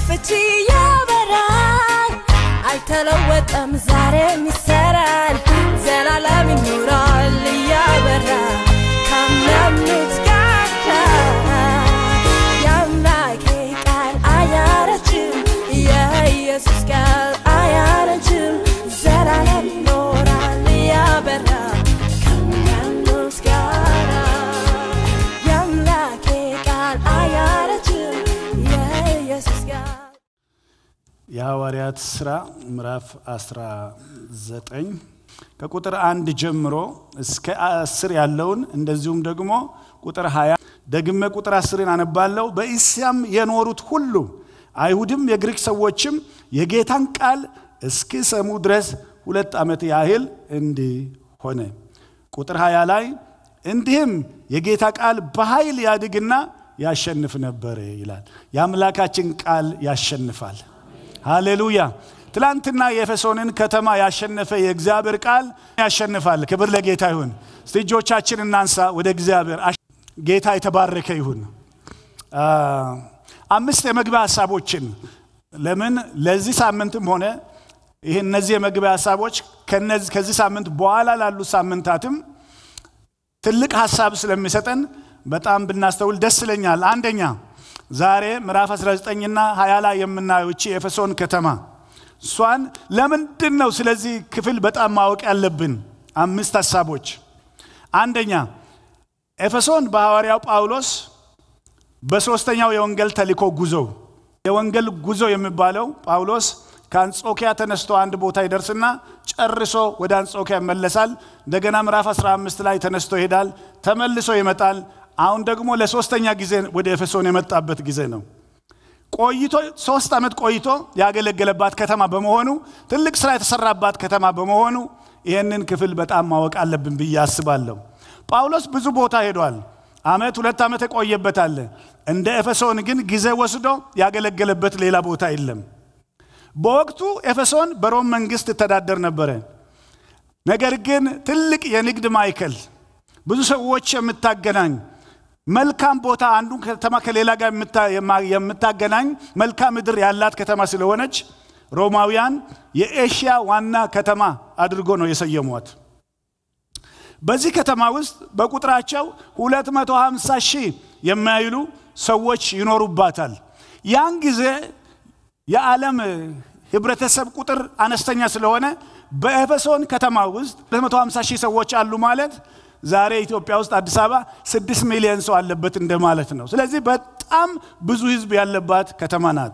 ፍቺ ያበራል አልተለወጠም ዛሬም ይሰራል ዘላለም ይኖራል እያበራ ከሚያምኑት ጋር የአምላኬ ቃል አያረጅም የኢየሱስ ቃል አያረጅም ዘላለም ይኖራል እያበራ ከሚያምኑት ጋር የአምላኬ ቃል አያረጅም የኢየሱስ ቃል የሐዋርያት ሥራ ምዕራፍ 19 ከቁጥር አንድ ጀምሮ እስከ አስር ያለውን እንደዚሁም ደግሞ ቁጥር 20 ደግሜ ቁጥር አስርን አነባለሁ። በእስያም የኖሩት ሁሉ አይሁድም የግሪክ ሰዎችም የጌታን ቃል እስኪሰሙ ድረስ ሁለት ዓመት ያህል እንዲህ ሆነ። ቁጥር 20 ላይ እንዲህም የጌታ ቃል በኃይል ያድግና ያሸንፍ ነበር ይላል። የአምላካችን ቃል ያሸንፋል። ሃሌሉያ። ትላንትና የኤፌሶንን ከተማ ያሸነፈ የእግዚአብሔር ቃል ያሸንፋል። ክብር ለጌታ ይሁን። እስቲ እጆቻችን እናንሳ ወደ እግዚአብሔር። አሽ- ጌታ የተባረከ ይሁን። አ፣ አምስት የመግቢያ ሀሳቦችን ለምን ለዚህ ሳምንትም ሆነ ይህ እነዚህ የመግቢያ ሀሳቦች ከነዚህ- ከዚህ ሳምንት በኋላ ላሉ ሳምንታትም ትልቅ ሀሳብ ስለሚሰጠን በጣም ብናስተውል ደስ ይለኛል። አንደኛ ዛሬ ምዕራፍ 19ና 20 ላይ የምናየው እቺ የኤፌሶን ከተማ እሷን ለምንድን ነው ስለዚህ ክፍል በጣም ማወቅ ያለብን? አምስት ሀሳቦች። አንደኛ ኤፌሶን በሐዋርያው ጳውሎስ በሦስተኛው የወንጌል ተልእኮ ጉዞ የወንጌል ጉዞ የሚባለው ጳውሎስ ከአንጾኪያ ተነስቶ አንድ ቦታ ይደርስና ጨርሶ ወደ አንጾኪያ ይመለሳል። እንደገና ምዕራፍ 15 ላይ ተነስቶ ይሄዳል፣ ተመልሶ ይመጣል። አሁን ደግሞ ለሶስተኛ ጊዜ ወደ ኤፌሶን የመጣበት ጊዜ ነው። ቆይቶ ሶስት ዓመት ቆይቶ ያገለገለባት ከተማ በመሆኑ ትልቅ ስራ የተሰራባት ከተማ በመሆኑ ይህንን ክፍል በጣም ማወቅ አለብን ብዬ አስባለሁ። ጳውሎስ ብዙ ቦታ ሄዷል። ዓመት ሁለት ዓመት የቆየበት አለ። እንደ ኤፌሶን ግን ጊዜ ወስዶ ያገለገለበት ሌላ ቦታ የለም። በወቅቱ ኤፌሶን በሮም መንግስት ትተዳደር ነበረ። ነገር ግን ትልቅ የንግድ ማዕከል፣ ብዙ ሰዎች የምታገናኝ መልካም ቦታ አንዱን ከተማ ከሌላ ጋር የምታ- የማ- የምታገናኝ መልካም ምድር ያላት ከተማ ስለሆነች ሮማውያን የኤሽያ ዋና ከተማ አድርጎ ነው የሰየሟት። በዚህ ከተማ ውስጥ በቁጥራቸው 250 ሺህ የማይሉ ሰዎች ይኖሩባታል። ያን ጊዜ የዓለም ህብረተሰብ ቁጥር አነስተኛ ስለሆነ በኤፌሶን ከተማ ውስጥ 250 ሺህ ሰዎች አሉ ማለት ዛሬ ኢትዮጵያ ውስጥ አዲስ አበባ 6 ሚሊዮን ሰው አለበት እንደማለት ነው። ስለዚህ በጣም ብዙ ህዝብ ያለባት ከተማ ናት።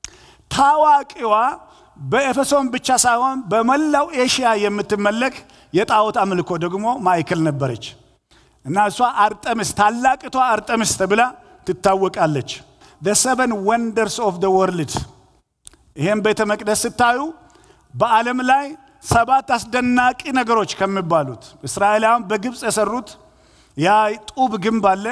ታዋቂዋ በኤፌሶን ብቻ ሳይሆን በመላው ኤሽያ የምትመለክ የጣዖት አምልኮ ደግሞ ማዕከል ነበረች እና እሷ አርጠምስ ታላቅቷ አርጠምስ ተብላ ትታወቃለች። the seven wonders of the world ይህም ቤተ መቅደስ ስታዩ በዓለም ላይ ሰባት አስደናቂ ነገሮች ከሚባሉት እስራኤላውያን በግብፅ የሰሩት ያ ጡብ ግንብ አለ፣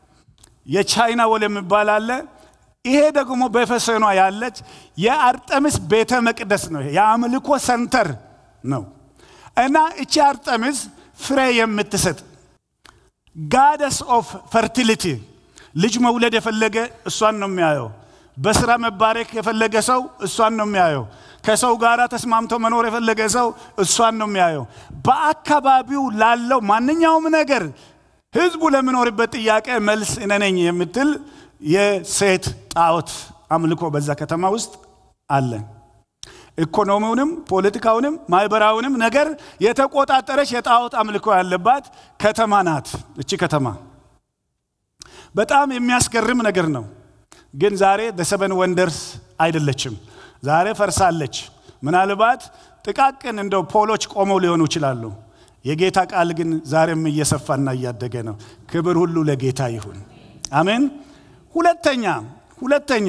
የቻይና ወል የሚባል አለ። ይሄ ደግሞ በኤፌሶኗ ያለች የአርጠምስ ቤተ መቅደስ ነው። ይሄ የአምልኮ ሰንተር ነው እና እቺ አርጠምስ ፍሬ የምትሰጥ ጋደስ ኦፍ ፈርቲሊቲ ልጅ መውለድ የፈለገ እሷን ነው የሚያየው። በስራ መባረክ የፈለገ ሰው እሷን ነው የሚያየው። ከሰው ጋር ተስማምቶ መኖር የፈለገ ሰው እሷን ነው የሚያየው። በአካባቢው ላለው ማንኛውም ነገር ህዝቡ ለሚኖርበት ጥያቄ መልስ እኔ ነኝ የምትል የሴት ጣዖት አምልኮ በዛ ከተማ ውስጥ አለ። ኢኮኖሚውንም ፖለቲካውንም ማህበራዊንም ነገር የተቆጣጠረች የጣዖት አምልኮ ያለባት ከተማ ናት እቺ ከተማ። በጣም የሚያስገርም ነገር ነው። ግን ዛሬ ደሰበን ወንደርስ አይደለችም። ዛሬ ፈርሳለች። ምናልባት ጥቃቅን እንደው ፖሎች ቆመው ሊሆኑ ይችላሉ። የጌታ ቃል ግን ዛሬም እየሰፋና እያደገ ነው። ክብር ሁሉ ለጌታ ይሁን። አሜን። ሁለተኛ ሁለተኛ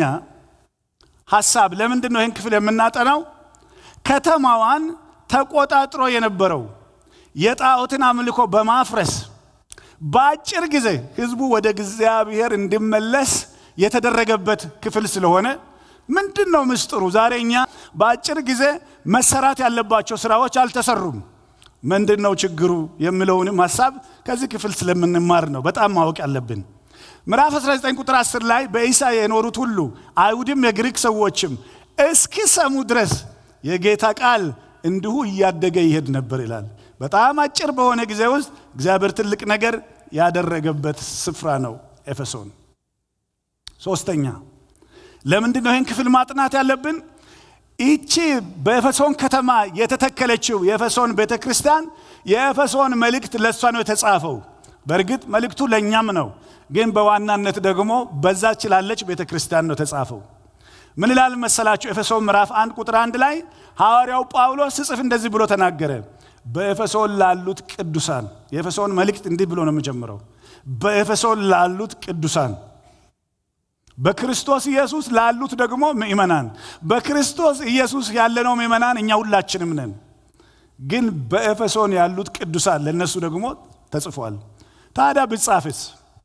ሀሳብ ለምንድን ነው ይህን ክፍል የምናጠናው? ከተማዋን ተቆጣጥሮ የነበረው የጣዖትን አምልኮ በማፍረስ በአጭር ጊዜ ህዝቡ ወደ እግዚአብሔር እንዲመለስ የተደረገበት ክፍል ስለሆነ ምንድን ነው ምስጢሩ? ዛሬ እኛ በአጭር ጊዜ መሰራት ያለባቸው ስራዎች አልተሰሩም። ምንድን ነው ችግሩ የሚለውንም ሀሳብ ከዚህ ክፍል ስለምንማር ነው በጣም ማወቅ ያለብን። ምዕራፍ 19 ቁጥር 10 ላይ በኢሳ የኖሩት ሁሉ አይሁድም የግሪክ ሰዎችም እስኪሰሙ ድረስ የጌታ ቃል እንዲሁ እያደገ ይሄድ ነበር ይላል። በጣም አጭር በሆነ ጊዜ ውስጥ እግዚአብሔር ትልቅ ነገር ያደረገበት ስፍራ ነው ኤፌሶን። ሶስተኛ ለምንድን ነው ይህን ክፍል ማጥናት ያለብን? ይቺ በኤፌሶን ከተማ የተተከለችው የኤፌሶን ቤተ ክርስቲያን የኤፌሶን መልእክት ለእሷ ነው የተጻፈው። በእርግጥ መልእክቱ ለእኛም ነው፣ ግን በዋናነት ደግሞ በዛች ላለች ቤተ ክርስቲያን ነው የተጻፈው። ምን ይላል መሰላችሁ? ኤፌሶን ምዕራፍ አንድ ቁጥር አንድ ላይ ሐዋርያው ጳውሎስ ስጽፍ እንደዚህ ብሎ ተናገረ። በኤፌሶን ላሉት ቅዱሳን የኤፌሶን መልእክት እንዲህ ብሎ ነው የሚጀምረው። በኤፌሶን ላሉት ቅዱሳን በክርስቶስ ኢየሱስ ላሉት ደግሞ ምእመናን። በክርስቶስ ኢየሱስ ያለነው ምእመናን እኛ ሁላችንም ነን። ግን በኤፌሶን ያሉት ቅዱሳን ለእነሱ ደግሞ ተጽፏል። ታዲያ ብጻፍስ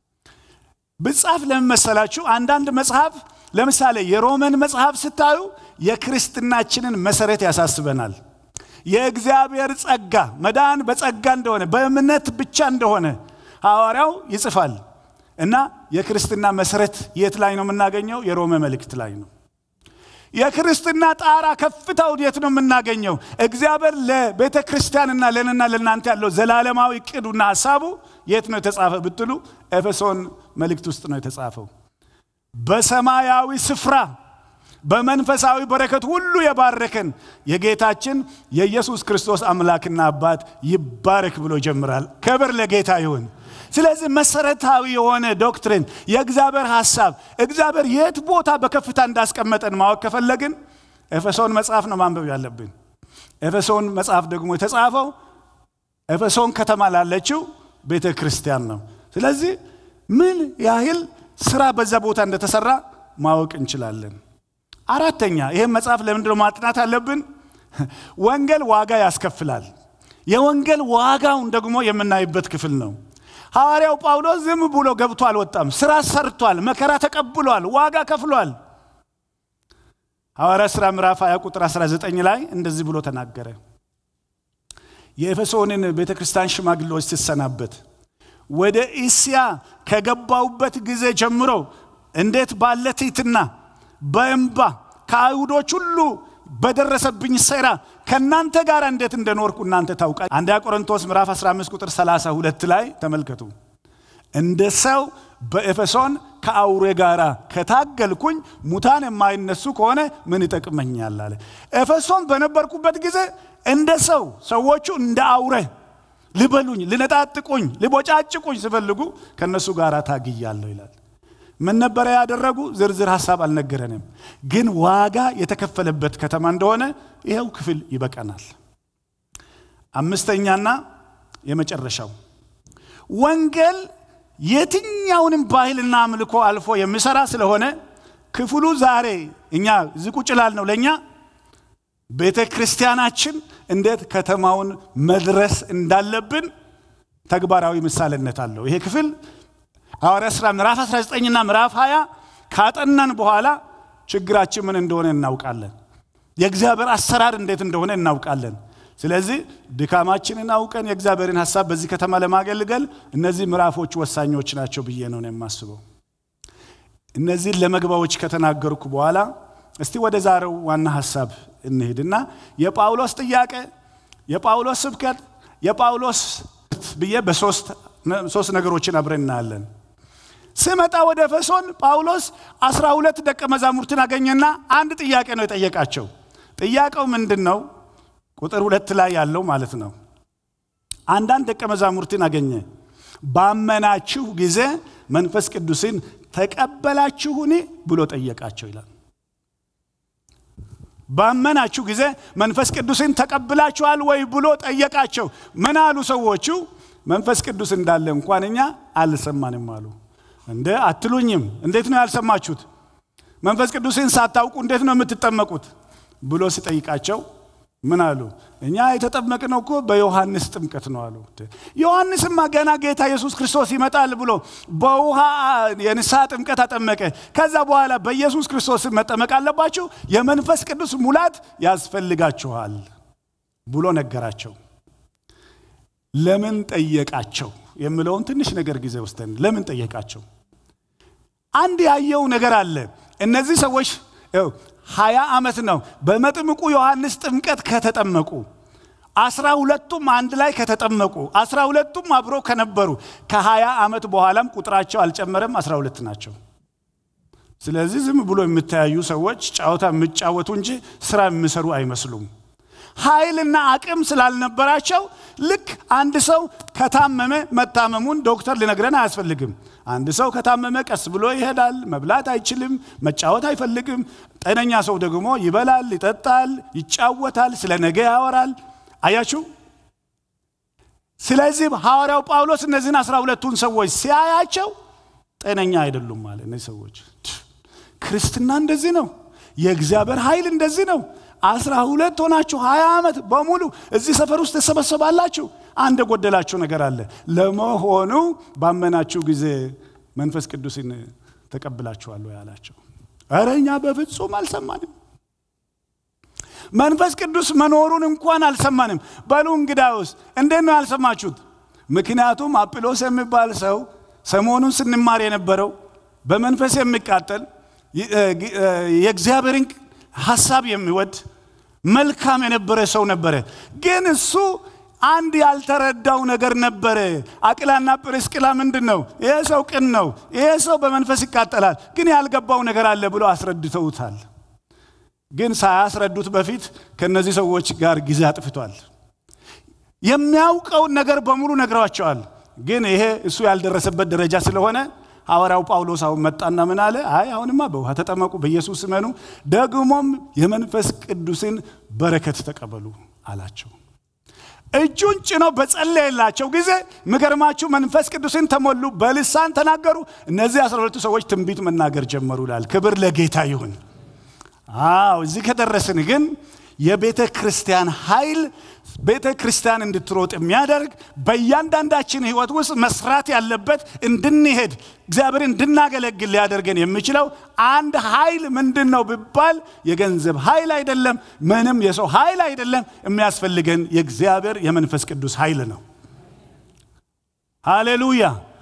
ብጻፍ ለምን መሰላችሁ? አንዳንድ መጽሐፍ ለምሳሌ የሮመን መጽሐፍ ስታዩ የክርስትናችንን መሰረት ያሳስበናል። የእግዚአብሔር ጸጋ መዳን በጸጋ እንደሆነ በእምነት ብቻ እንደሆነ ሐዋርያው ይጽፋል እና የክርስትና መሰረት የት ላይ ነው የምናገኘው? የሮሜ መልእክት ላይ ነው። የክርስትና ጣራ ከፍታው የት ነው የምናገኘው? እግዚአብሔር ለቤተ ክርስቲያንና ለእኔና ለእናንተ ያለው ዘላለማዊ ቅዱና ሀሳቡ የት ነው የተጻፈ ብትሉ ኤፌሶን መልእክት ውስጥ ነው የተጻፈው። በሰማያዊ ስፍራ በመንፈሳዊ በረከት ሁሉ የባረከን የጌታችን የኢየሱስ ክርስቶስ አምላክና አባት ይባረክ ብሎ ይጀምራል። ክብር ለጌታ ይሁን። ስለዚህ መሰረታዊ የሆነ ዶክትሪን የእግዚአብሔር ሐሳብ እግዚአብሔር የት ቦታ በከፍታ እንዳስቀመጠን ማወቅ ከፈለግን ኤፌሶን መጽሐፍ ነው ማንበብ ያለብን። ኤፌሶን መጽሐፍ ደግሞ የተጻፈው ኤፌሶን ከተማ ላለችው ቤተ ክርስቲያን ነው። ስለዚህ ምን ያህል ስራ በዛ ቦታ እንደተሰራ ማወቅ እንችላለን። አራተኛ ይህም መጽሐፍ ለምንድን ነው ማጥናት አለብን? ወንጌል ዋጋ ያስከፍላል። የወንጌል ዋጋውን ደግሞ የምናይበት ክፍል ነው። ሐዋርያው ጳውሎስ ዝም ብሎ ገብቶ አልወጣም። ስራ ሰርቷል፣ መከራ ተቀብሏል፣ ዋጋ ከፍሏል። ሐዋርያ ሥራ ምዕራፍ 20 ቁጥር 19 ላይ እንደዚህ ብሎ ተናገረ። የኤፌሶንን ቤተ ክርስቲያን ሽማግሌዎች ሲሰናበት ወደ እስያ ከገባውበት ጊዜ ጀምሮ እንዴት ባለ ትሕትና በእንባ ከአይሁዶች ሁሉ በደረሰብኝ ሴራ ከእናንተ ጋር እንዴት እንደኖርኩ እናንተ ታውቃ አንደኛ ቆሮንቶስ ምዕራፍ 15 ቁጥር 32 ላይ ተመልከቱ። እንደ ሰው በኤፌሶን ከአውሬ ጋር ከታገልኩኝ ሙታን የማይነሱ ከሆነ ምን ይጠቅመኛል አለ። ኤፌሶን በነበርኩበት ጊዜ እንደ ሰው ሰዎቹ እንደ አውሬ ሊበሉኝ፣ ሊነጣጥቁኝ፣ ሊቦጫጭቁኝ ሲፈልጉ ከእነሱ ጋር ታግያለሁ ይላል። ምን ነበረ ያደረጉ? ዝርዝር ሀሳብ አልነገረንም፣ ግን ዋጋ የተከፈለበት ከተማ እንደሆነ ይኸው ክፍል ይበቃናል። አምስተኛና የመጨረሻው ወንጌል የትኛውንም ባህልና አምልኮ አልፎ የሚሰራ ስለሆነ ክፍሉ ዛሬ እኛ እዚህ ቁጭ ላልነው ለእኛ ቤተ ክርስቲያናችን እንዴት ከተማውን መድረስ እንዳለብን ተግባራዊ ምሳሌነት አለው። ይሄ ክፍል ሐዋርያ ሥራ ምዕራፍ 19ና ምዕራፍ 20 ካጠናን በኋላ ችግራችን ምን እንደሆነ እናውቃለን። የእግዚአብሔር አሰራር እንዴት እንደሆነ እናውቃለን። ስለዚህ ድካማችንን አውቀን የእግዚአብሔርን ሀሳብ በዚህ ከተማ ለማገልገል እነዚህ ምዕራፎች ወሳኞች ናቸው ብዬ ነው የማስበው። እነዚህን ለመግባዎች ከተናገርኩ በኋላ እስቲ ወደ ዛሬው ዋና ሀሳብ እንሄድና የጳውሎስ ጥያቄ፣ የጳውሎስ ስብከት፣ የጳውሎስ ብዬ በሶስት ነገሮችን አብረን እናያለን። ስመጣ ወደ ኤፌሶን ጳውሎስ አስራ ሁለት ደቀ መዛሙርትን አገኘና አንድ ጥያቄ ነው የጠየቃቸው። ጥያቄው ምንድን ነው? ቁጥር ሁለት ላይ ያለው ማለት ነው። አንዳንድ ደቀ መዛሙርትን አገኘ። ባመናችሁ ጊዜ መንፈስ ቅዱስን ተቀበላችሁን ብሎ ጠየቃቸው ይላል። ባመናችሁ ጊዜ መንፈስ ቅዱስን ተቀብላችኋል ወይ ብሎ ጠየቃቸው። ምን አሉ ሰዎቹ? መንፈስ ቅዱስ እንዳለ እንኳን እኛ አልሰማንም አሉ። እንደ አትሉኝም? እንዴት ነው ያልሰማችሁት? መንፈስ ቅዱስን ሳታውቁ እንዴት ነው የምትጠመቁት? ብሎ ሲጠይቃቸው ምን አሉ? እኛ የተጠመቅነው እኮ በዮሐንስ ጥምቀት ነው አሉ። ዮሐንስማ ገና ጌታ ኢየሱስ ክርስቶስ ይመጣል ብሎ በውሃ የንስሐ ጥምቀት አጠመቀ። ከዛ በኋላ በኢየሱስ ክርስቶስ መጠመቅ አለባችሁ፣ የመንፈስ ቅዱስ ሙላት ያስፈልጋችኋል ብሎ ነገራቸው። ለምን ጠየቃቸው የሚለውን ትንሽ ነገር ጊዜ ወስደን ለምን ጠየቃቸው? አንድ ያየው ነገር አለ። እነዚህ ሰዎች ይኸው ሀያ ዓመት ነው በመጥምቁ ዮሐንስ ጥምቀት ከተጠመቁ አስራ ሁለቱም አንድ ላይ ከተጠመቁ አስራ ሁለቱም አብሮ ከነበሩ ከሀያ ዓመት በኋላም ቁጥራቸው አልጨመረም፣ አስራ ሁለት ናቸው። ስለዚህ ዝም ብሎ የምተያዩ ሰዎች ጨዋታ የሚጫወቱ እንጂ ስራ የሚሰሩ አይመስሉም። ኃይልና አቅም ስላልነበራቸው ልክ አንድ ሰው ከታመመ መታመሙን ዶክተር ሊነግረን አያስፈልግም። አንድ ሰው ከታመመ ቀስ ብሎ ይሄዳል። መብላት አይችልም፣ መጫወት አይፈልግም። ጤነኛ ሰው ደግሞ ይበላል፣ ይጠጣል፣ ይጫወታል፣ ስለ ነገ ያወራል። አያችሁ። ስለዚህ ሐዋርያው ጳውሎስ እነዚህን አስራ ሁለቱን ሰዎች ሲያያቸው ጤነኛ አይደሉም ማለት እነዚህ ሰዎች ክርስትና እንደዚህ ነው። የእግዚአብሔር ኃይል እንደዚህ ነው። አስራ ሁለት ሆናችሁ ሀያ ዓመት በሙሉ እዚህ ሰፈር ውስጥ ተሰበሰባላችሁ። አንድ የጎደላችሁ ነገር አለ። ለመሆኑ ባመናችሁ ጊዜ መንፈስ ቅዱስን ተቀብላችኋል ወይ አላቸው። ኧረ እኛ በፍጹም አልሰማንም። መንፈስ ቅዱስ መኖሩን እንኳን አልሰማንም። በሉ እንግዳውስ እንዴት ነው ያልሰማችሁት? ምክንያቱም አጵሎስ የሚባል ሰው ሰሞኑን ስንማር የነበረው በመንፈስ የሚቃጠል የእግዚአብሔርን ሐሳብ የሚወድ መልካም የነበረ ሰው ነበረ። ግን እሱ አንድ ያልተረዳው ነገር ነበረ። አቅላና ጵርስቅላ ምንድን ነው? ይሄ ሰው ቅን ነው፣ ይሄ ሰው በመንፈስ ይቃጠላል፣ ግን ያልገባው ነገር አለ ብሎ አስረድተውታል። ግን ሳያስረዱት በፊት ከእነዚህ ሰዎች ጋር ጊዜ አጥፍቷል። የሚያውቀውን ነገር በሙሉ ነግረዋቸዋል። ግን ይሄ እሱ ያልደረሰበት ደረጃ ስለሆነ ሐዋርያው ጳውሎስ አሁን መጣና ምን አለ? አይ አሁንማ በውሃ ተጠመቁ፣ በኢየሱስ እመኑ፣ ደግሞም የመንፈስ ቅዱስን በረከት ተቀበሉ አላቸው። እጁን ጭኖ በጸለየላቸው ጊዜ ምገርማችሁ መንፈስ ቅዱስን ተሞሉ፣ በልሳን ተናገሩ። እነዚህ አስራ ሁለቱ ሰዎች ትንቢት መናገር ጀመሩ ይላል። ክብር ለጌታ ይሁን። አዎ እዚህ ከደረስን ግን የቤተ ክርስቲያን ኃይል ቤተ ክርስቲያን እንድትሮጥ የሚያደርግ በእያንዳንዳችን ህይወት ውስጥ መስራት ያለበት እንድንሄድ እግዚአብሔር እንድናገለግል ሊያደርገን የሚችለው አንድ ኃይል ምንድን ነው ቢባል የገንዘብ ኃይል አይደለም፣ ምንም የሰው ኃይል አይደለም። የሚያስፈልገን የእግዚአብሔር የመንፈስ ቅዱስ ኃይል ነው። ሃሌሉያ!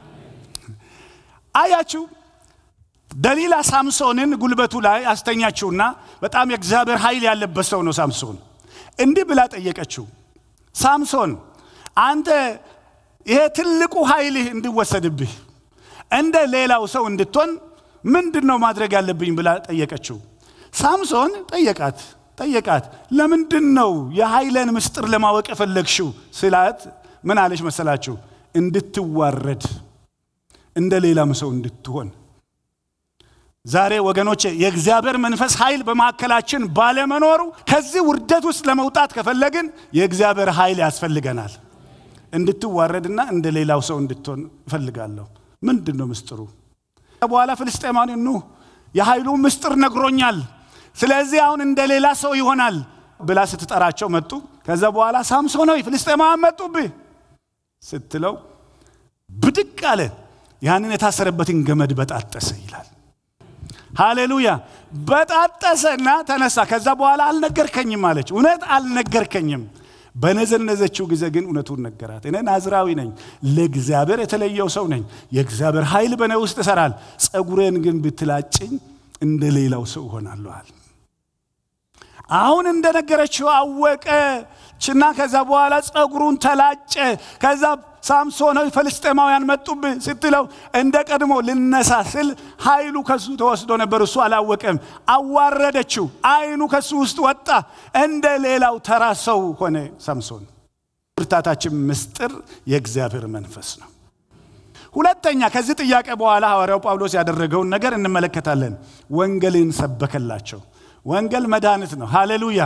አያችሁ ደሊላ ሳምሶንን ጉልበቱ ላይ አስተኛችውና በጣም የእግዚአብሔር ኃይል ያለበት ሰው ነው ሳምሶን። እንዲህ ብላ ጠየቀችው፣ ሳምሶን አንተ ይሄ ትልቁ ኃይልህ እንዲወሰድብህ እንደ ሌላው ሰው እንድትሆን ምንድን ነው ማድረግ ያለብኝ ብላ ጠየቀችው። ሳምሶን ጠየቃት ጠየቃት ለምንድን ነው የኃይለን ምስጢር ለማወቅ የፈለግሽው ስላት ምን አለች መሰላችሁ? እንድትዋረድ እንደ ሌላም ሰው እንድትሆን ዛሬ ወገኖቼ የእግዚአብሔር መንፈስ ኃይል በማዕከላችን ባለመኖሩ ከዚህ ውርደት ውስጥ ለመውጣት ከፈለግን የእግዚአብሔር ኃይል ያስፈልገናል። እንድትዋረድና እንደ ሌላው ሰው እንድትሆን እፈልጋለሁ። ምንድን ነው ምስጢሩ? በኋላ ፍልስጤማውያን ኑ የኃይሉ ምስጢር ነግሮኛል፣ ስለዚህ አሁን እንደ ሌላ ሰው ይሆናል ብላ ስትጠራቸው መጡ። ከዛ በኋላ ሳምሶናዊ ፍልስጤማውያን መጡብህ ስትለው ብድቅ አለ፣ ያንን የታሰረበትን ገመድ በጣጠሰ ይላል። ሃሌሉያ በጣጠሰና ተነሳ። ከዛ በኋላ አልነገርከኝም አለች። እውነት አልነገርከኝም። በነዘነዘችው ጊዜ ግን እውነቱን ነገራት። እኔ ናዝራዊ ነኝ፣ ለእግዚአብሔር የተለየው ሰው ነኝ። የእግዚአብሔር ኃይል በእኔ ውስጥ እሰራል። ጸጉሬን ግን ብትላጭኝ እንደ ሌላው ሰው እሆናለኋል። አሁን እንደነገረችው አወቀችና ከዛ በኋላ ጸጉሩን ተላጨ። ከዛ ሳምሶናዊ ፍልስጤማውያን መጡብህ ስትለው እንደ ቀድሞ ልነሳ ስል ኃይሉ ከሱ ተወስዶ ነበር። እሱ አላወቀም። አዋረደችው። አይኑ ከሱ ውስጥ ወጣ። እንደ ሌላው ተራ ሰው ሆነ ሳምሶን። ብርታታችን ምስጢር የእግዚአብሔር መንፈስ ነው። ሁለተኛ ከዚህ ጥያቄ በኋላ ሐዋርያው ጳውሎስ ያደረገውን ነገር እንመለከታለን። ወንጌልን ሰበከላቸው። ወንጌል መድኃኒት ነው። ሃሌሉያ!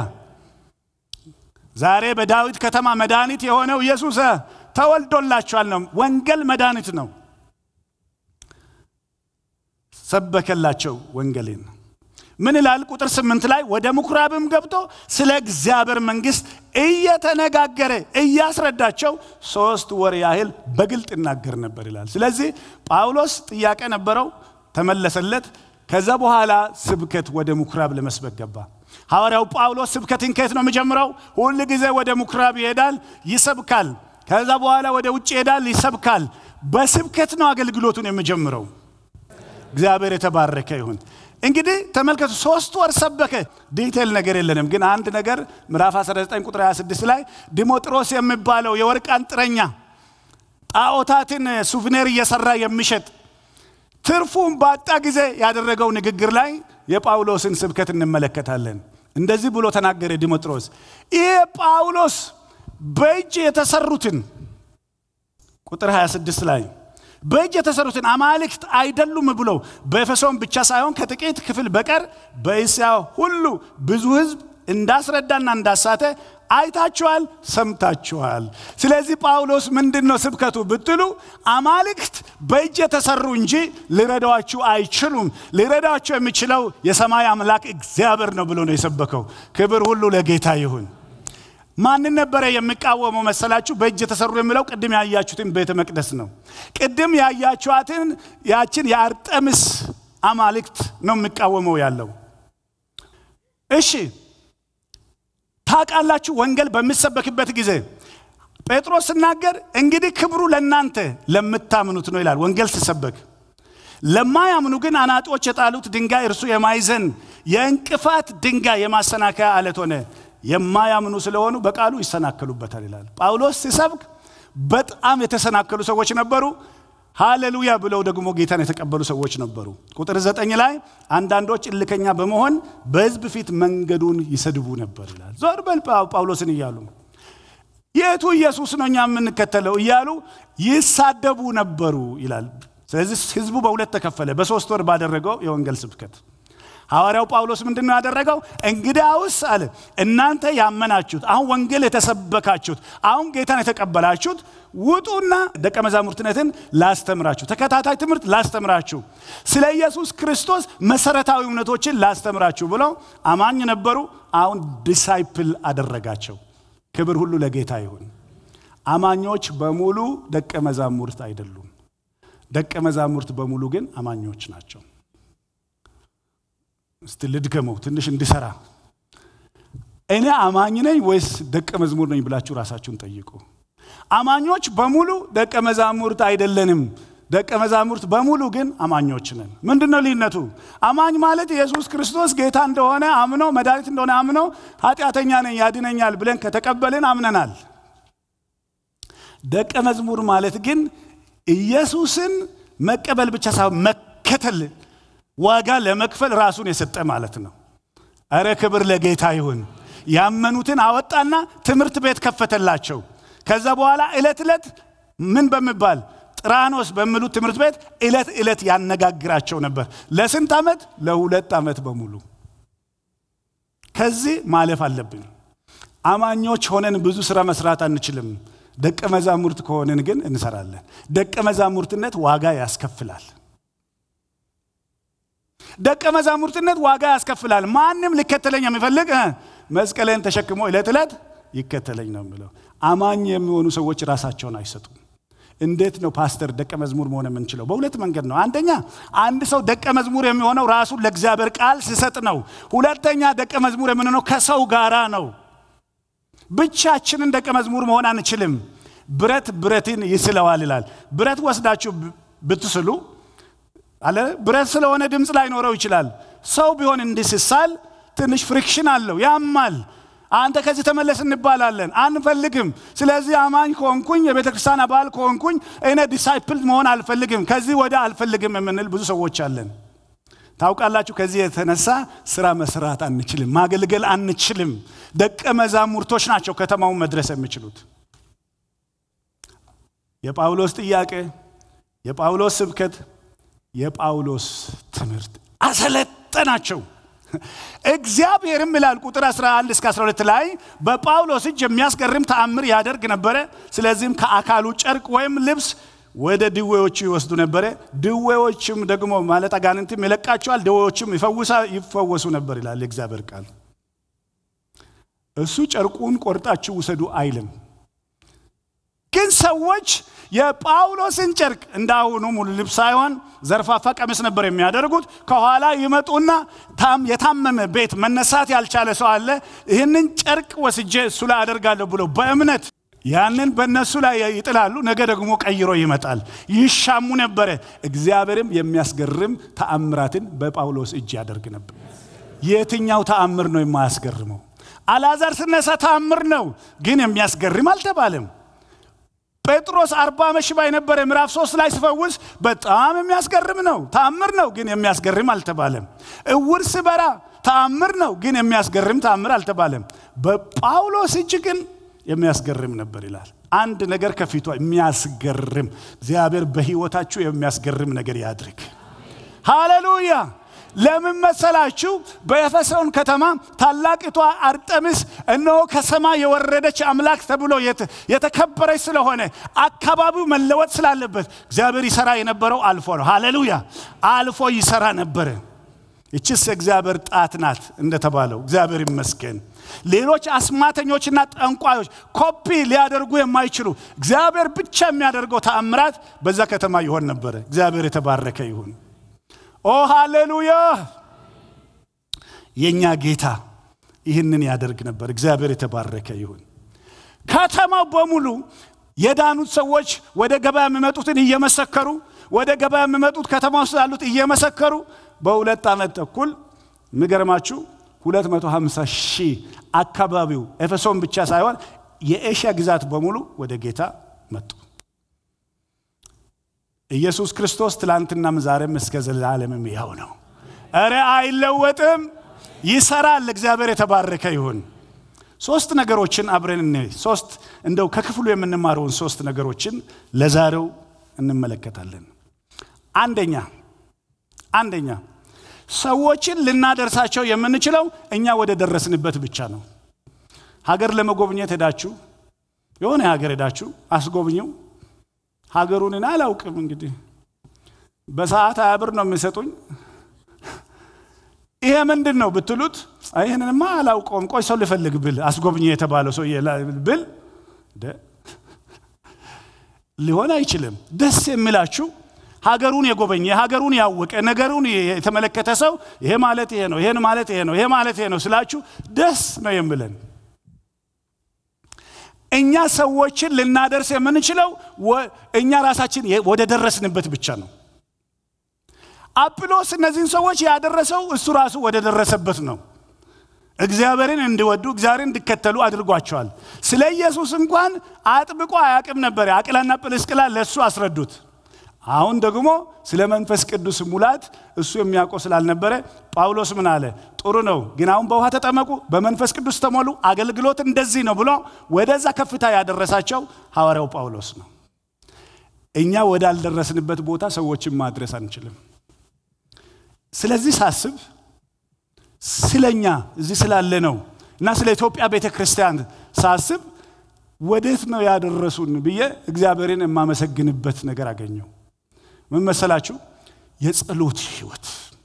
ዛሬ በዳዊት ከተማ መድኃኒት የሆነው ኢየሱስ ተወልዶላችኋል ነው። ወንጌል መድኃኒት ነው። ሰበከላቸው ወንጌልን። ምን ይላል? ቁጥር ስምንት ላይ ወደ ምኩራብም ገብቶ ስለ እግዚአብሔር መንግሥት እየተነጋገረ እያስረዳቸው ሶስት ወር ያህል በግልጥ ይናገር ነበር ይላል። ስለዚህ ጳውሎስ ጥያቄ ነበረው፣ ተመለሰለት። ከዛ በኋላ ስብከት ወደ ምኩራብ ለመስበክ ገባ። ሐዋርያው ጳውሎስ ስብከትን ከየት ነው የሚጀምረው? ሁል ጊዜ ወደ ምኩራብ ይሄዳል፣ ይሰብካል። ከዛ በኋላ ወደ ውጭ ይሄዳል፣ ይሰብካል። በስብከት ነው አገልግሎቱን የሚጀምረው። እግዚአብሔር የተባረከ ይሁን። እንግዲህ ተመልከቱ፣ ሶስት ወር ሰበከ። ዲቴል ነገር የለንም፣ ግን አንድ ነገር ምዕራፍ 19 ቁጥር 26 ላይ ዲሞጥሮስ የሚባለው የወርቅ አንጥረኛ ጣዖታትን ሱቭኔር እየሰራ የሚሸጥ ትርፉን ባጣ ጊዜ ያደረገው ንግግር ላይ የጳውሎስን ስብከት እንመለከታለን። እንደዚህ ብሎ ተናገረ ዲሞጥሮስ፣ ይሄ ጳውሎስ በእጅ የተሰሩትን ቁጥር 26 ላይ በእጅ የተሰሩትን አማልክት አይደሉም ብሎ በኤፌሶን ብቻ ሳይሆን ከጥቂት ክፍል በቀር በእስያ ሁሉ ብዙ ሕዝብ እንዳስረዳና እንዳሳተ አይታችኋል፣ ሰምታችኋል። ስለዚህ ጳውሎስ ምንድን ነው ስብከቱ ብትሉ አማልክት በእጅ የተሰሩ እንጂ ሊረዳችሁ አይችሉም። ሊረዳችሁ የሚችለው የሰማይ አምላክ እግዚአብሔር ነው ብሎ ነው የሰበከው። ክብር ሁሉ ለጌታ ይሁን። ማንን ነበረ የሚቃወመው መሰላችሁ? በእጅ የተሰሩ የሚለው ቅድም ያያችሁትን ቤተ መቅደስ ነው። ቅድም ያያችኋትን ያችን የአርጠምስ አማልክት ነው የሚቃወመው ያለው። እሺ ታውቃላችሁ፣ ወንጌል በሚሰበክበት ጊዜ ጴጥሮስ ሲናገር እንግዲህ ክብሩ ለእናንተ ለምታምኑት ነው ይላል። ወንጌል ሲሰበክ ለማያምኑ ግን አናጦች የጣሉት ድንጋይ እርሱ የማይዘን የእንቅፋት ድንጋይ የማሰናከያ አለት ሆነ። የማያምኑ ስለሆኑ በቃሉ ይሰናከሉበታል ይላል። ጳውሎስ ሲሰብክ በጣም የተሰናከሉ ሰዎች ነበሩ። ሃሌሉያ ብለው ደግሞ ጌታን የተቀበሉ ሰዎች ነበሩ። ቁጥር ዘጠኝ ላይ አንዳንዶች እልከኛ በመሆን በሕዝብ ፊት መንገዱን ይሰድቡ ነበር ይላል። ዞር በል ጳውሎስን እያሉ የቱ ኢየሱስ ነው እኛ የምንከተለው እያሉ ይሳደቡ ነበሩ ይላል። ስለዚህ ሕዝቡ በሁለት ተከፈለ በሶስት ወር ባደረገው የወንጌል ስብከት ሐዋርያው ጳውሎስ ምንድን ነው ያደረገው? እንግዲያውስ አለ እናንተ ያመናችሁት፣ አሁን ወንጌል የተሰበካችሁት፣ አሁን ጌታን የተቀበላችሁት ውጡና ደቀ መዛሙርትነትን ላስተምራችሁ፣ ተከታታይ ትምህርት ላስተምራችሁ፣ ስለ ኢየሱስ ክርስቶስ መሰረታዊ እውነቶችን ላስተምራችሁ ብለው አማኝ ነበሩ። አሁን ዲሳይፕል አደረጋቸው። ክብር ሁሉ ለጌታ ይሁን። አማኞች በሙሉ ደቀ መዛሙርት አይደሉም። ደቀ መዛሙርት በሙሉ ግን አማኞች ናቸው። እስቲ ልድገመው ትንሽ እንዲሰራ። እኔ አማኝ ነኝ ወይስ ደቀ መዝሙር ነኝ ብላችሁ ራሳችሁን ጠይቁ። አማኞች በሙሉ ደቀ መዛሙርት አይደለንም። ደቀ መዛሙርት በሙሉ ግን አማኞች ነን። ምንድን ነው ልዩነቱ? አማኝ ማለት ኢየሱስ ክርስቶስ ጌታ እንደሆነ አምኖ መድኃኒት እንደሆነ አምኖ ኃጢአተኛ ነኝ ያድነኛል ብለን ከተቀበልን አምነናል። ደቀ መዝሙር ማለት ግን ኢየሱስን መቀበል ብቻ ሳይሆን መከተል ዋጋ ለመክፈል ራሱን የሰጠ ማለት ነው። እረ ክብር ለጌታ ይሁን። ያመኑትን አወጣና ትምህርት ቤት ከፈተላቸው። ከዛ በኋላ ዕለት ዕለት ምን በሚባል ጥራኖስ በሚሉት ትምህርት ቤት ዕለት ዕለት ያነጋግራቸው ነበር። ለስንት ዓመት? ለሁለት ዓመት በሙሉ። ከዚህ ማለፍ አለብን። አማኞች ሆነን ብዙ ስራ መስራት አንችልም። ደቀ መዛሙርት ከሆንን ግን እንሰራለን። ደቀ መዛሙርትነት ዋጋ ያስከፍላል። ደቀ መዛሙርትነት ዋጋ ያስከፍላል። ማንም ሊከተለኝ የሚፈልግ መስቀሌን ተሸክሞ ዕለት ዕለት ይከተለኝ ነው የሚለው። አማኝ የሚሆኑ ሰዎች ራሳቸውን አይሰጡም። እንዴት ነው ፓስተር ደቀ መዝሙር መሆን የምንችለው? በሁለት መንገድ ነው። አንደኛ አንድ ሰው ደቀ መዝሙር የሚሆነው ራሱን ለእግዚአብሔር ቃል ሲሰጥ ነው። ሁለተኛ ደቀ መዝሙር የምንሆነው ከሰው ጋራ ነው። ብቻችንን ደቀ መዝሙር መሆን አንችልም። ብረት ብረትን ይስለዋል ይላል። ብረት ወስዳችሁ ብትስሉ አለ ብረት ስለሆነ ድምፅ ላይኖረው ይችላል። ሰው ቢሆን እንዲህ ሲሳል ትንሽ ፍሪክሽን አለው፣ ያማል። አንተ ከዚህ ተመለስ እንባላለን፣ አንፈልግም። ስለዚህ አማኝ ከሆንኩኝ የቤተ ክርስቲያን አባል ከሆንኩኝ እኔ ዲሳይፕል መሆን አልፈልግም፣ ከዚህ ወደ አልፈልግም የምንል ብዙ ሰዎች አለን። ታውቃላችሁ፣ ከዚህ የተነሳ ስራ መስራት አንችልም፣ ማገልገል አንችልም። ደቀ መዛሙርቶች ናቸው ከተማውን መድረስ የሚችሉት። የጳውሎስ ጥያቄ፣ የጳውሎስ ስብከት የጳውሎስ ትምህርት አሰለጠናቸው። እግዚአብሔርም ይላል ቁጥር 11 እስከ 12 ላይ በጳውሎስ እጅ የሚያስገርም ተአምር ያደርግ ነበረ። ስለዚህም ከአካሉ ጨርቅ ወይም ልብስ ወደ ድዌዎቹ ይወስዱ ነበረ። ድዌዎችም ደግሞ ማለት አጋንንትም ይለቃቸዋል፣ ድዌዎችም ይፈወሱ ነበር ይላል የእግዚአብሔር ቃል። እሱ ጨርቁን ቆርጣችሁ ውሰዱ አይልም። ግን ሰዎች የጳውሎስን ጨርቅ እንዳሁኑ ሙሉ ልብስ ሳይሆን ዘርፋፋ ቀሚስ ነበር የሚያደርጉት። ከኋላ ይመጡና የታመመ ቤት መነሳት ያልቻለ ሰው አለ። ይህንን ጨርቅ ወስጄ እሱ ላይ አደርጋለሁ ብሎ በእምነት ያንን በእነሱ ላይ ይጥላሉ። ነገ ደግሞ ቀይሮ ይመጣል። ይሻሙ ነበረ። እግዚአብሔርም የሚያስገርም ተአምራትን በጳውሎስ እጅ ያደርግ ነበር። የትኛው ተአምር ነው የማያስገርመው? አልዓዛር ስነሳ ተአምር ነው፣ ግን የሚያስገርም አልተባለም። ጴጥሮስ አርባ ዓመት ሽባ የነበረ ምዕራፍ ሶስት ላይ ሲፈውስ በጣም የሚያስገርም ነው፣ ተአምር ነው፣ ግን የሚያስገርም አልተባለም። እውር ስበራ ተአምር ነው፣ ግን የሚያስገርም ተአምር አልተባለም። በጳውሎስ እጅ ግን የሚያስገርም ነበር ይላል። አንድ ነገር ከፊቷ የሚያስገርም እግዚአብሔር በሕይወታችሁ የሚያስገርም ነገር ያድርግ። ሃሌሉያ። ለምን መሰላችሁ? በኤፌሶን ከተማ ታላቂቷ አርጠምስ እነሆ ከሰማይ የወረደች አምላክ ተብሎ የተከበረች ስለሆነ አካባቢው መለወጥ ስላለበት እግዚአብሔር ይሰራ የነበረው አልፎ ነው። ሃሌሉያ። አልፎ ይሰራ ነበረ። ይችስ እግዚአብሔር ጣት ናት እንደተባለው እግዚአብሔር ይመስገን። ሌሎች አስማተኞችና ጠንቋዮች ኮፒ ሊያደርጉ የማይችሉ እግዚአብሔር ብቻ የሚያደርገው ተአምራት በዛ ከተማ ይሆን ነበረ። እግዚአብሔር የተባረከ ይሁን። ኦ ሃሌሉያ! የእኛ ጌታ ይህንን ያደርግ ነበር። እግዚአብሔር የተባረከ ይሁን። ከተማው በሙሉ የዳኑት ሰዎች ወደ ገበያ የሚመጡትን እየመሰከሩ ወደ ገበያ የሚመጡት ከተማ ውስጥ ያሉት እየመሰከሩ በሁለት ዓመት ተኩል የሚገርማችሁ 250 ሺህ አካባቢው ኤፌሶን ብቻ ሳይሆን የኤሽያ ግዛት በሙሉ ወደ ጌታ መጡ። ኢየሱስ ክርስቶስ ትላንትናም ዛሬም እስከ ዘላለምም ያው ነው። እረ አይለወጥም፣ ይሰራል። እግዚአብሔር የተባረከ ይሁን። ሶስት ነገሮችን አብረን እኔ ሶስት እንደው ከክፍሉ የምንማረውን ሶስት ነገሮችን ለዛሬው እንመለከታለን። አንደኛ አንደኛ ሰዎችን ልናደርሳቸው የምንችለው እኛ ወደ ደረስንበት ብቻ ነው። ሀገር ለመጎብኘት ሄዳችሁ የሆነ ሀገር ሄዳችሁ አስጎብኘው ሀገሩንን አላውቅም እንግዲህ በሰዓት ሀያ ብር ነው የሚሰጡኝ። ይሄ ምንድን ነው ብትሉት ይህንንማ አላውቀውም፣ ቆይ ሰው ልፈልግ ብል አስጎብኝ የተባለው ሰው ብል ሊሆን አይችልም። ደስ የሚላችሁ ሀገሩን የጎበኘ ሀገሩን ያወቀ ነገሩን የተመለከተ ሰው ይሄ ማለት ይሄ ነው፣ ይሄን ማለት ይሄ ነው፣ ይሄ ማለት ይሄ ነው ስላችሁ ደስ ነው የምለን። እኛ ሰዎችን ልናደርስ የምንችለው እኛ ራሳችን ወደ ደረስንበት ብቻ ነው። አጵሎስ እነዚህን ሰዎች ያደረሰው እሱ ራሱ ወደ ደረሰበት ነው። እግዚአብሔርን እንዲወዱ እግዚአብሔርን እንዲከተሉ አድርጓቸዋል። ስለ ኢየሱስ እንኳን አጥብቆ አያውቅም ነበር። አቅላና ጵልስቅላ ለእሱ አስረዱት። አሁን ደግሞ ስለ መንፈስ ቅዱስ ሙላት እሱ የሚያውቀው ስላልነበረ ጳውሎስ ምን አለ? ጥሩ ነው፣ ግን አሁን በውሃ ተጠመቁ፣ በመንፈስ ቅዱስ ተሞሉ፣ አገልግሎት እንደዚህ ነው ብሎ ወደዛ ከፍታ ያደረሳቸው ሐዋርያው ጳውሎስ ነው። እኛ ወዳልደረስንበት ቦታ ሰዎችን ማድረስ አንችልም። ስለዚህ ሳስብ ስለኛ እዚህ ስላለ ነው እና ስለ ኢትዮጵያ ቤተ ክርስቲያን ሳስብ ወዴት ነው ያደረሱን ብዬ እግዚአብሔርን የማመሰግንበት ነገር አገኘው። ምን መሰላችሁ? የጸሎት ህይወት።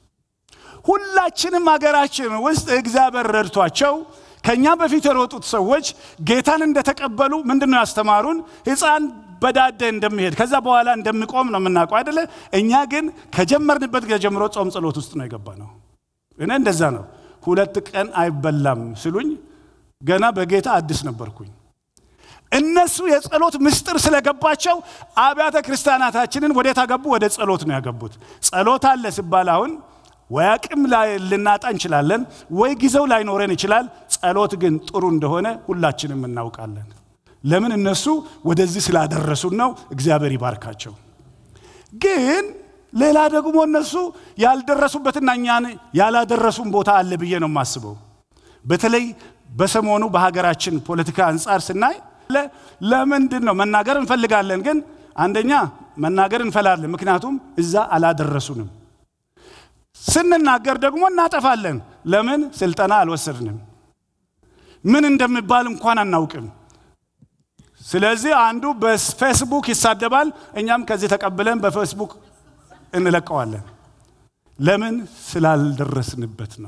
ሁላችንም ሀገራችን ውስጥ እግዚአብሔር ረድቷቸው ከኛ በፊት የሮጡት ሰዎች ጌታን እንደተቀበሉ ምንድን ነው ያስተማሩን? ሕፃን በዳደ እንደሚሄድ ከዛ በኋላ እንደሚቆም ነው የምናውቀው አይደለ? እኛ ግን ከጀመርንበት ጊዜ ጀምሮ ጾም ጸሎት ውስጥ ነው የገባ ነው። እኔ እንደዛ ነው። ሁለት ቀን አይበላም ስሉኝ ገና በጌታ አዲስ ነበርኩኝ። እነሱ የጸሎት ምስጢር ስለገባቸው አብያተ ክርስቲያናታችንን ወዴት አገቡ? ወደ ጸሎት ነው ያገቡት። ጸሎት አለ ሲባል አሁን ወይ አቅም ልናጣ እንችላለን፣ ወይ ጊዜው ላይኖረን ይችላል። ጸሎት ግን ጥሩ እንደሆነ ሁላችንም እናውቃለን። ለምን? እነሱ ወደዚህ ስላደረሱን ነው። እግዚአብሔር ይባርካቸው። ግን ሌላ ደግሞ እነሱ ያልደረሱበትና እኛን ያላደረሱን ቦታ አለ ብዬ ነው የማስበው። በተለይ በሰሞኑ በሀገራችን ፖለቲካ አንጻር ስናይ ለምንድን ነው መናገር እንፈልጋለን፣ ግን አንደኛ መናገር እንፈላለን፣ ምክንያቱም እዛ አላደረሱንም። ስንናገር ደግሞ እናጠፋለን። ለምን? ስልጠና አልወሰድንም። ምን እንደሚባል እንኳን አናውቅም። ስለዚህ አንዱ በፌስቡክ ይሳደባል፣ እኛም ከዚህ ተቀብለን በፌስቡክ እንለቀዋለን። ለምን? ስላልደረስንበት ነው።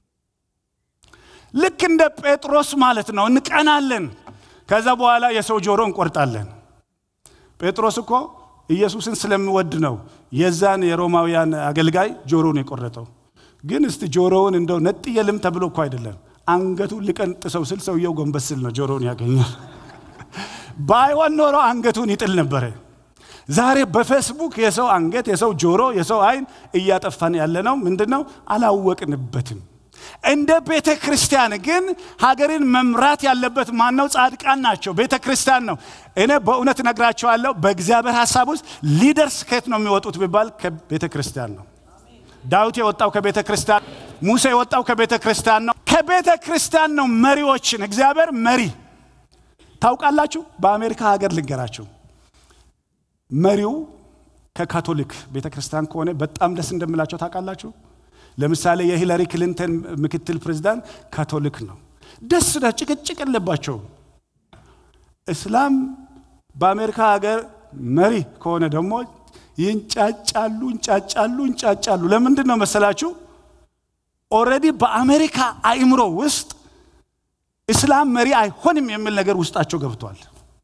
ልክ እንደ ጴጥሮስ ማለት ነው። እንቀናለን። ከዛ በኋላ የሰው ጆሮ እንቆርጣለን። ጴጥሮስ እኮ ኢየሱስን ስለሚወድ ነው የዛን የሮማውያን አገልጋይ ጆሮውን የቆረጠው። ግን እስቲ ጆሮውን እንደው ነጥየልም ተብሎ እኮ አይደለም፣ አንገቱን ሊቀንጥሰው ስል ሰውየው ጎንበስ ስል ነው ጆሮውን ያገኛል። ባይሆን ኖሮ አንገቱን ይጥል ነበረ። ዛሬ በፌስቡክ የሰው አንገት፣ የሰው ጆሮ፣ የሰው አይን እያጠፋን ያለ ነው። ምንድን ነው? አላወቅንበትም። እንደ ቤተ ክርስቲያን ግን ሀገርን መምራት ያለበት ማን ነው? ጻድቃን ናቸው። ቤተ ክርስቲያን ነው። እኔ በእውነት እነግራቸዋለሁ። በእግዚአብሔር ሀሳብ ውስጥ ሊደርስ ከየት ነው የሚወጡት ቢባል ከቤተ ክርስቲያን ነው። ዳዊት የወጣው ከቤተ ክርስቲያን፣ ሙሴ የወጣው ከቤተ ክርስቲያን ነው። ከቤተ ክርስቲያን ነው መሪዎችን እግዚአብሔር መሪ ታውቃላችሁ። በአሜሪካ ሀገር ልንገራችሁ፣ መሪው ከካቶሊክ ቤተ ክርስቲያን ከሆነ በጣም ደስ እንደምላቸው ታውቃላችሁ። ለምሳሌ የሂላሪ ክሊንተን ምክትል ፕሬዚዳንት ካቶሊክ ነው። ደስ ዳ ጭቅጭቅ የለባቸው። እስላም በአሜሪካ ሀገር መሪ ከሆነ ደግሞ ይንጫጫሉ፣ እንጫጫሉ፣ እንጫጫሉ። ለምንድን ነው መሰላችሁ? ኦልሬዲ በአሜሪካ አእምሮ ውስጥ እስላም መሪ አይሆንም የሚል ነገር ውስጣቸው ገብቷል።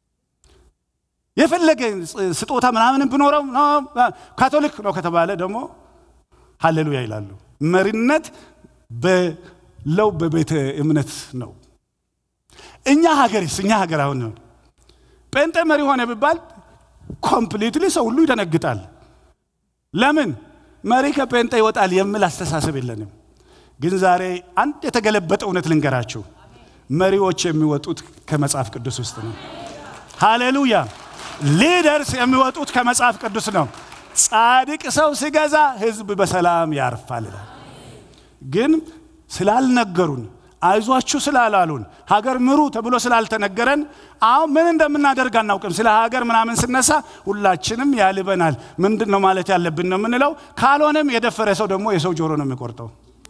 የፈለገ ስጦታ ምናምን ብኖረው ካቶሊክ ነው ከተባለ ደግሞ ሀሌሉያ ይላሉ። መሪነት በለው በቤተ እምነት ነው። እኛ ሀገርስ እኛ ሀገር አሁን ጴንጤ መሪ ሆነ ቢባል ኮምፕሊትሊ ሰው ሁሉ ይደነግጣል። ለምን መሪ ከጴንጤ ይወጣል የሚል አስተሳሰብ የለንም። ግን ዛሬ አንድ የተገለበጠ እውነት ልንገራችሁ። መሪዎች የሚወጡት ከመጽሐፍ ቅዱስ ውስጥ ነው። ሃሌሉያ! ሊደርስ የሚወጡት ከመጽሐፍ ቅዱስ ነው። ጻድቅ ሰው ሲገዛ ህዝብ በሰላም ያርፋል ይላል። ግን ስላልነገሩን አይዟችሁ ስላላሉን ሀገር ምሩ ተብሎ ስላልተነገረን አሁን ምን እንደምናደርግ አናውቅም። ስለ ሀገር ምናምን ስነሳ ሁላችንም ያልበናል። ምንድን ነው ማለት ያለብን ነው የምንለው። ካልሆነም የደፈረ ሰው ደግሞ የሰው ጆሮ ነው የሚቆርጠው።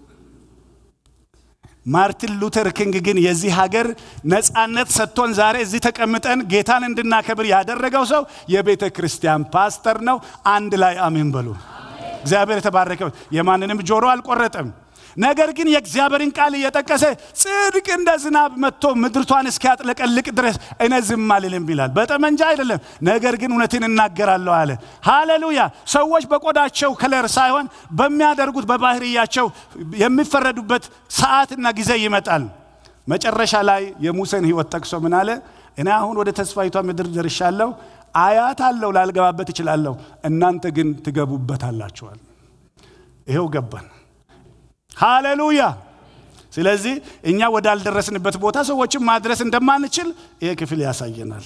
ማርቲን ሉተር ኪንግ ግን የዚህ ሀገር ነፃነት ሰጥቶን ዛሬ እዚህ ተቀምጠን ጌታን እንድናከብር ያደረገው ሰው የቤተ ክርስቲያን ፓስተር ነው። አንድ ላይ አሜን በሉ። እግዚአብሔር የተባረከው የማንንም ጆሮ አልቆረጠም። ነገር ግን የእግዚአብሔርን ቃል እየጠቀሰ ጽድቅ እንደ ዝናብ መጥቶ ምድርቷን እስኪያጥለቀልቅ ድረስ እኔ ዝም አልልም ይላል። በጠመንጃ አይደለም፣ ነገር ግን እውነትን እናገራለሁ አለ። ሃሌሉያ! ሰዎች በቆዳቸው ከለር ሳይሆን በሚያደርጉት በባህርያቸው የሚፈረዱበት ሰዓትና ጊዜ ይመጣል። መጨረሻ ላይ የሙሴን ሕይወት ጠቅሶ ምን አለ? እኔ አሁን ወደ ተስፋይቷ ምድር ደርሻለሁ፣ አያት አለው ላልገባበት እችላለሁ፣ እናንተ ግን ትገቡበታላችኋል። ይኸው ገባን። ሃሌሉያ። ስለዚህ እኛ ወዳልደረስንበት ቦታ ሰዎችን ማድረስ እንደማንችል ይሄ ክፍል ያሳየናል።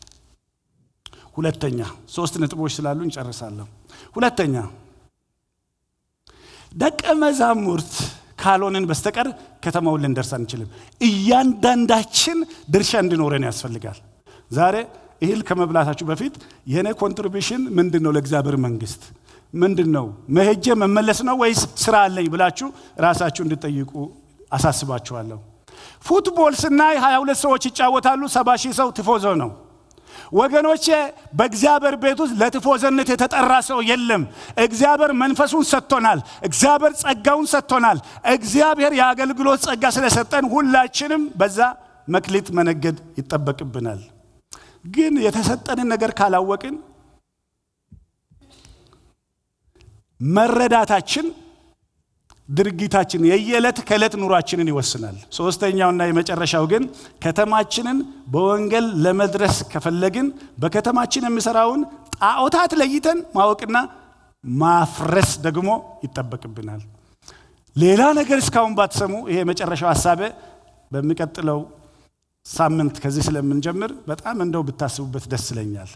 ሁለተኛ ሶስት ነጥቦች ስላሉ እንጨርሳለሁ። ሁለተኛ ደቀ መዛሙርት ካልሆንን በስተቀር ከተማውን ልንደርስ አንችልም። እያንዳንዳችን ድርሻ እንዲኖረን ያስፈልጋል። ዛሬ እህል ከመብላታችሁ በፊት የእኔ ኮንትሪቢሽን ምንድን ነው ለእግዚአብሔር መንግስት ምንድን ነው መሄጄ መመለስ ነው ወይስ ስራ አለኝ ብላችሁ ራሳችሁ እንድጠይቁ አሳስባችኋለሁ። ፉትቦል ስናይ 22 ሰዎች ይጫወታሉ፣ ሰባ ሺህ ሰው ትፎዞ ነው። ወገኖቼ በእግዚአብሔር ቤት ውስጥ ለትፎዘነት የተጠራ ሰው የለም። እግዚአብሔር መንፈሱን ሰጥቶናል። እግዚአብሔር ጸጋውን ሰጥቶናል። እግዚአብሔር የአገልግሎት ጸጋ ስለሰጠን ሁላችንም በዛ መክሊት መነገድ ይጠበቅብናል። ግን የተሰጠንን ነገር ካላወቅን መረዳታችን ድርጊታችን የየዕለት ከዕለት ኑሯችንን ይወስናል። ሶስተኛውና የመጨረሻው ግን ከተማችንን በወንጌል ለመድረስ ከፈለግን በከተማችን የሚሰራውን ጣዖታት ለይተን ማወቅና ማፍረስ ደግሞ ይጠበቅብናል። ሌላ ነገር እስካሁን ባትሰሙ ይሄ የመጨረሻው ሀሳቤ በሚቀጥለው ሳምንት ከዚህ ስለምንጀምር በጣም እንደው ብታስቡበት ደስ ይለኛል።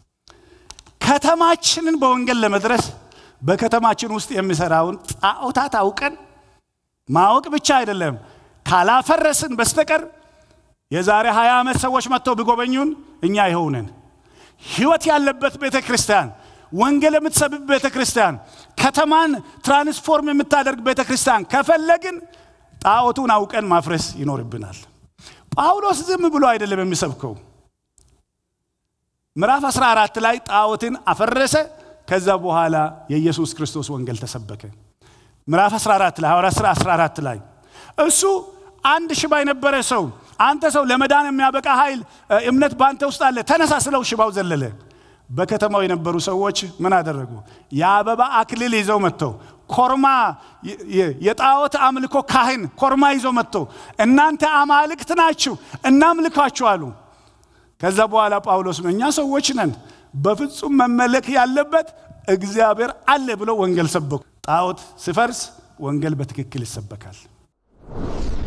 ከተማችንን በወንጌል ለመድረስ በከተማችን ውስጥ የሚሰራውን ጣዖታት አውቀን ማወቅ ብቻ አይደለም፣ ካላፈረስን በስተቀር የዛሬ 20 ዓመት ሰዎች መጥተው ቢጎበኙን እኛ ይኸውነን ህይወት ያለበት ቤተ ክርስቲያን፣ ወንጌል የምትሰብብ ቤተ ክርስቲያን፣ ከተማን ትራንስፎርም የምታደርግ ቤተ ክርስቲያን ከፈለግን ጣዖቱን አውቀን ማፍረስ ይኖርብናል። ጳውሎስ ዝም ብሎ አይደለም የሚሰብከው። ምዕራፍ 14 ላይ ጣዖትን አፈረሰ። ከዛ በኋላ የኢየሱስ ክርስቶስ ወንጌል ተሰበከ። ምዕራፍ 14 ላይ ሐዋርያት ሥራ 14 ላይ እሱ አንድ ሽባ የነበረ ሰው አንተ ሰው ለመዳን የሚያበቃ ኃይል እምነት በአንተ ውስጥ አለ፣ ተነሳ ስለው ሽባው ዘለለ። በከተማው የነበሩ ሰዎች ምን አደረጉ? የአበባ አክሊል ይዘው መጥተው ኮርማ የጣዖት አምልኮ ካህን ኮርማ ይዘው መጥተው እናንተ አማልክት ናችሁ እናምልካችሁ አሉ። ከዛ በኋላ ጳውሎስ ነው እኛ ሰዎች ነን፣ በፍጹም መመለክ ያለበት እግዚአብሔር አለ ብለው ወንጌል ሰበኩ። ጣዖት ሲፈርስ ወንጌል በትክክል ይሰበካል።